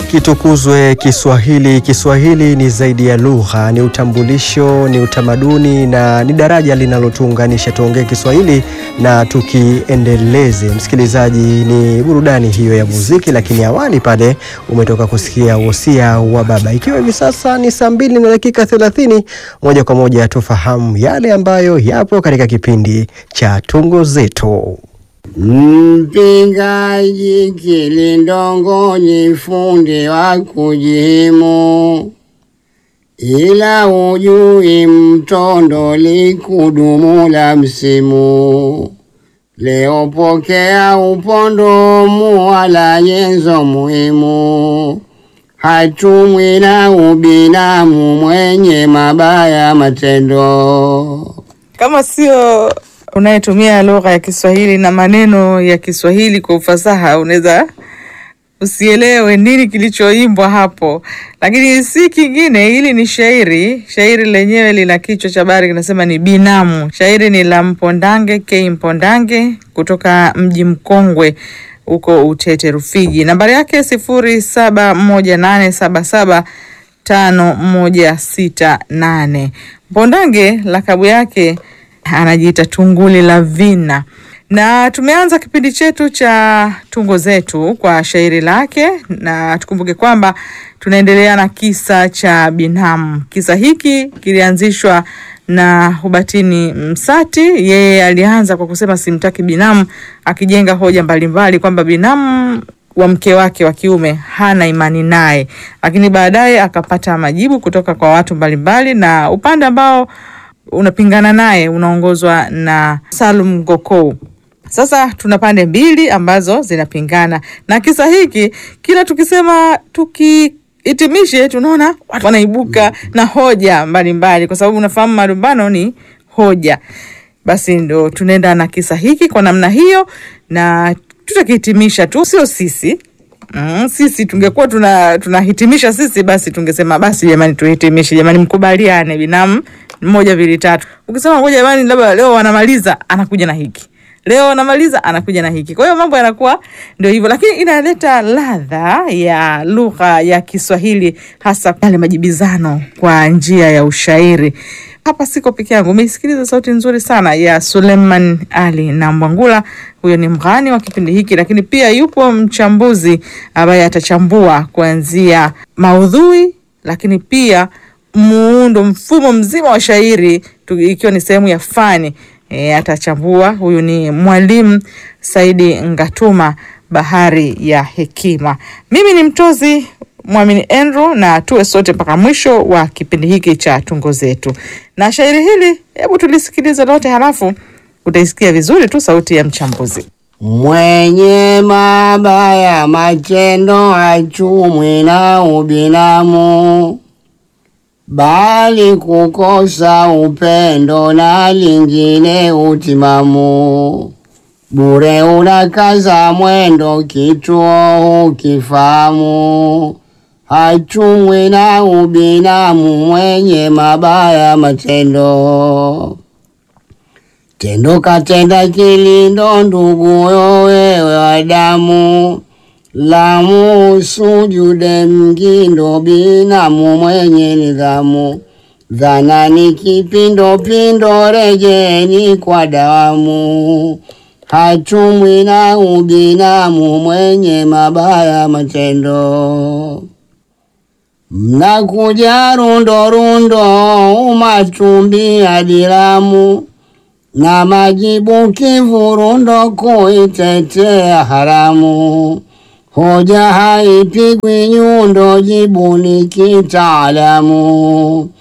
Kitukuzwe Kiswahili. Kiswahili ni zaidi ya lugha, ni utambulisho, ni utamaduni na ni daraja linalotuunganisha. Tuongee Kiswahili na tukiendeleze. Msikilizaji, ni burudani hiyo ya muziki, lakini awali pale umetoka kusikia wosia wa baba. Ikiwa hivi sasa ni saa mbili na dakika thelathini, moja kwa moja tufahamu yale ambayo yapo katika kipindi cha tungo zetu. Mpingaji kilindongoni, fundi wa kujihimu, ila ujui mtondo likudumu la msimu. Leo pokea upondo, muwala nyenzo muhimu, hatumwi na ubinamu, mwenye mabaya matendo. Kama sio unayetumia lugha ya Kiswahili na maneno ya Kiswahili kwa ufasaha, unaweza usielewe nini kilichoimbwa hapo, lakini si kingine. Hili ni shairi. Shairi lenyewe lina kichwa cha habari kinasema ni binamu. Shairi ni la Mpondange K Mpondange kutoka mji mkongwe huko Utete Rufiji. Nambari yake sifuri saba moja nane saba saba tano moja sita nane. Mpondange lakabu yake anajiita Tunguli la Vina, na tumeanza kipindi chetu cha tungo zetu kwa shairi lake, na tukumbuke kwamba tunaendelea na kisa cha binamu. Kisa hiki kilianzishwa na Hubatini Msati. Yeye alianza kwa kusema simtaki binamu, akijenga hoja mbalimbali kwamba binamu wa mke wake wa kiume hana imani naye, lakini baadaye akapata majibu kutoka kwa watu mbalimbali, na upande ambao unapingana naye unaongozwa na Salum Gokou. Sasa tuna pande mbili ambazo zinapingana, na kisa hiki kila tukisema tukihitimishe, tunaona watu wanaibuka na hoja mbalimbali, kwa sababu unafahamu malumbano ni hoja. Basi ndo tunaenda na kisa hiki kwa namna hiyo, na tutakihitimisha tu, sio sisi Mm, sisi tungekuwa tuna tunahitimisha sisi, basi tungesema basi, jamani, tuhitimishe jamani, mkubaliane binamu moja mbili tatu. Ukisema ngoja jamani, labda leo wanamaliza, anakuja na hiki leo wanamaliza, anakuja na hiki. Kwa hiyo mambo yanakuwa ndio hivyo, lakini inaleta ladha ya lugha ya Kiswahili, hasa yale majibizano kwa njia ya ushairi. Hapa siko peke yangu, umeisikiliza sauti nzuri sana ya Suleiman Ali na Mbwangula. Huyo ni mghani wa kipindi hiki, lakini pia yupo mchambuzi ambaye atachambua kuanzia maudhui, lakini pia muundo, mfumo mzima wa shairi, ikiwa ni sehemu ya fani e, atachambua. Huyu ni mwalimu Saidi Ngatuma, bahari ya hekima. Mimi ni mtozi Mwamini Andrew na tuwe sote mpaka mwisho wa kipindi hiki cha tungo zetu. Na shairi hili, hebu tulisikilize lote, halafu utaisikia vizuri tu sauti ya mchambuzi. Mwenye mabaya matendo hachumwi na ubinamu, bali kukosa upendo na lingine utimamu. Bure unakaza mwendo, kituo hukifahamu hachumwi na ubinamu, mwenye mabaya matendo. Tendo katenda kilindo, nduguyo wewe wa damu, lamu sujude mgindo, binamu mwenye nidhamu. Dhana ni kipindopindo, rejeni kwa dawamu, hachumwi na ubinamu, mwenye mabaya matendo. Mnakuja rundo rundo, umachumbi adilamu, na majibu kivurundo, kuitetea haramu. Hoja haipigwi nyundo, jibu ni kitaalamu.